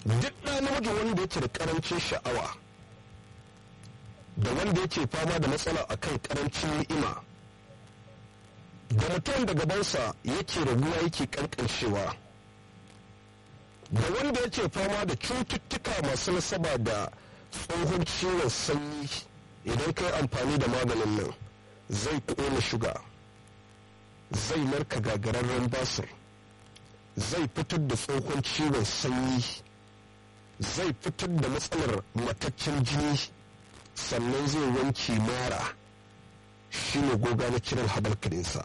duk ɗa namiji wanda yake da ƙarancin sha'awa da wanda yake fama da matsala akan ƙarancin ni'ima da mutum da gabansa yake raguwa yake ƙanƙanshewa da wanda yake fama da cututtuka masu nasaba da tsohon ciwon sanyi idan kai amfani da maganin nan zai ƙona shuga zai narka gagararren basir zai fitar da tsohon ciwon sanyi zai fitar da matsalar mataccen jini sannan zai wanke mara shine goga na kiran habal kadinsa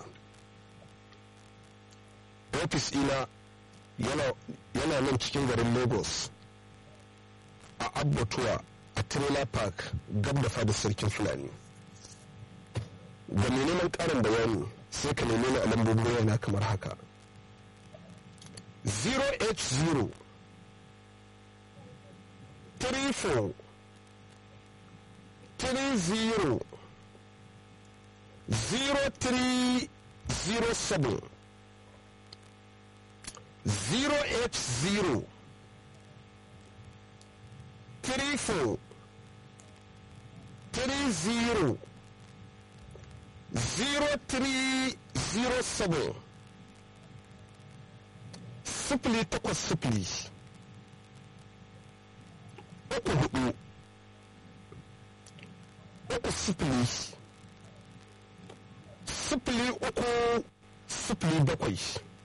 ofis ina yana nan cikin garin lagos a abbatuwa a trailer park gab da fadar sarkin fulani ga mai neman karin bayani sai ka neme ni a lambobin yana kamar haka 080 34 30 0307 080 34 30 0307 sifili takwas sifili uku hudu uku sifili sifili uku sifili bakwai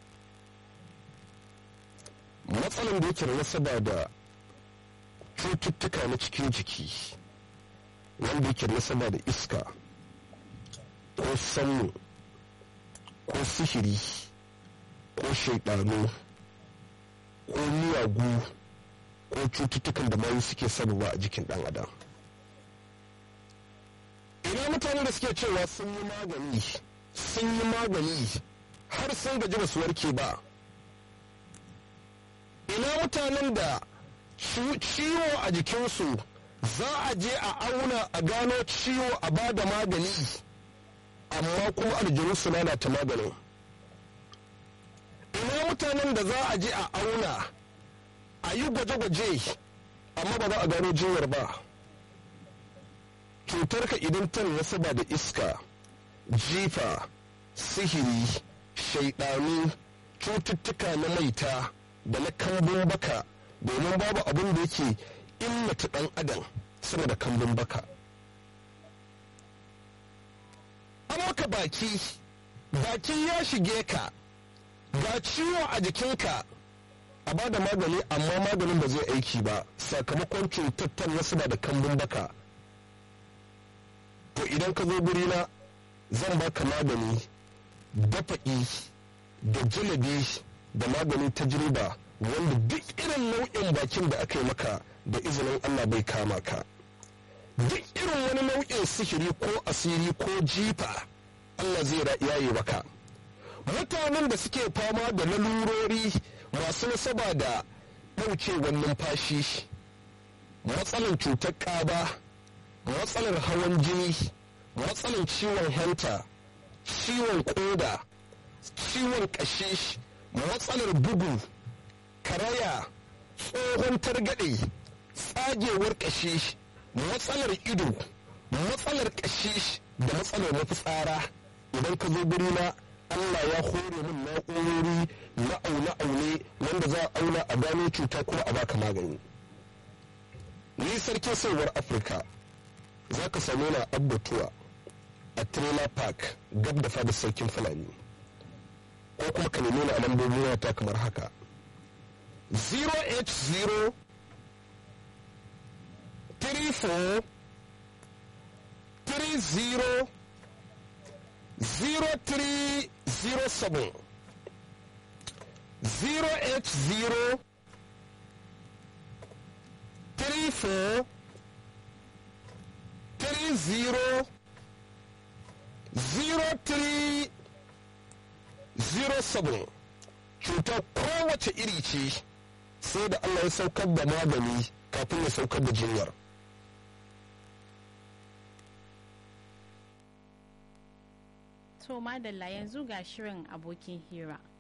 matsalan da yake da nasaba da cututtuka na cikin jiki wanda yake da nasaba da iska ko sanmu ko sihiri ko shaidanu ko miyagu ko cututtukan da mayu suke sababa a jikin dan adam ina mutane da suke cewa sun yi magani sun yi magani har sun gaji ba su warke ba ina mutanen da ciwo a jikinsu za a je a auna a gano ciwo a ba da magani amma kuma aljanu su lalata maganin ina mutanen da za a je a auna a yi gwaje-gwaje amma ba za a gano jinyar ba cutarka idan ta nasaba da iska jifa sihiri shaidanu cututtuka na maita da na kambun baka domin babu abin da yake illata dan adam sama da kambun baka an maka baki baki ya shige ka ga ciwo a jikinka a ba da magani amma maganin ba zai aiki ba sakamakon cutar wasu da kambun baka to idan ka zo gurina zan baka magani dafa'i da jalabi da magani ta jirba wanda duk irin nau'in bakin da aka yi maka da izinin allah bai kama ka duk irin wani nau'in sihiri ko asiri ko jifa allah zai yaye maka mutanen da suke fama da lalurori masu nasaba da ɗaukewar numfashi matsalar cutar ƙaba matsalar hawan jini matsalar ciwon hanta ciwon ƙoda ciwon ƙashi matsalar bugu karaya tsohon targaɗe tsagewar ƙashi matsalar ido matsalar ƙashi da matsalar mafitsara idan ka zo na Allah ya hore min na'urori na aune-aune wanda za a auna a gano cuta kuma a baka magani ni sarkin sauwar afirka za ka same na abbatuwa a trailer park gab da fadar sarkin fulani ko kuma ka nemi na a lambobin wata kamar haka 080 34 30 0307 080 34 30 0307 cutar kowace iri ce sai da Allah ya saukar da magani kafin ya saukar da jinyar. To madalla yanzu ga shirin abokin hira.